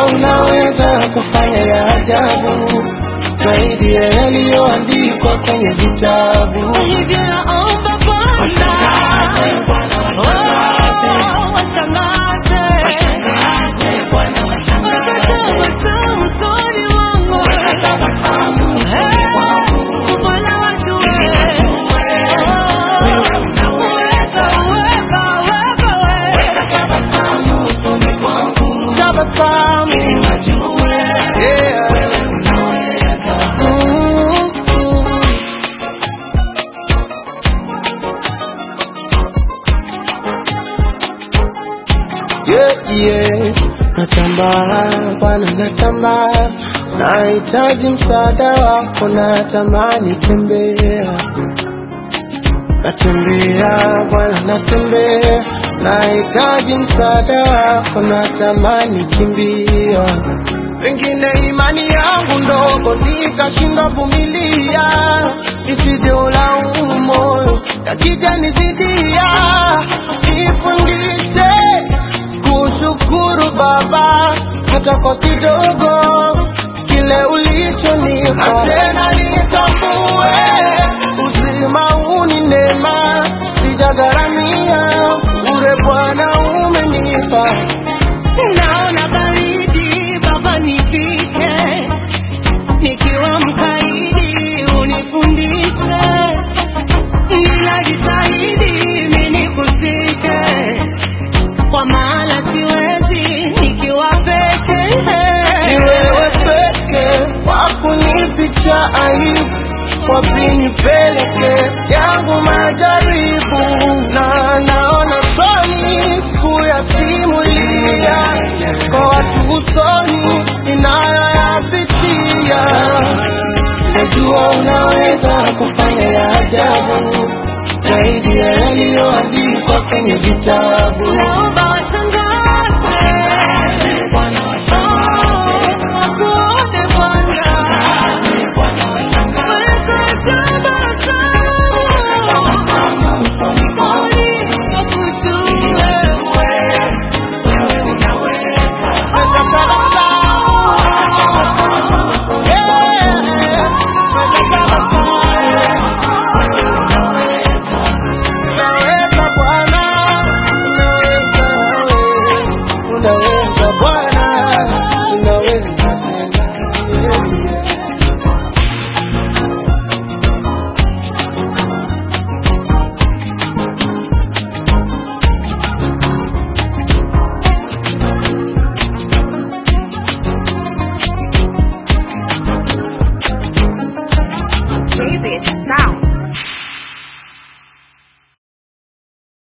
unaweza kufanya ya ajabu zaidi ya yaliyoandikwa kwenye vitabu. Hivyo naomba Washangaze, Bwana, Bwana, washangaze. Oh, washangaze. Washangaze, Bwana, washangaze. Wakatabasamu usoni mwangu. Wakatabasamu usoni mwangu. Bwana watu wewe. Wewe unaweza. Weka, weka, weka. Tabasamu usoni mwangu. Tabasamu. Ili wajue, Yeah. wewe unaweza. Mm, mm. Yeah, yeah. Natambaa Bwana, natambaa, nahitaji msaada wako, natamani tembea, natembea Bwana, natembea, nahitaji msaada wako, natamani kimbia, pengine imani yangu ndogo nikashindwa vumilia, nisije ulaumu moyo, yakija nizidia, nifundishe kushukuru Baba hata kwa kidogo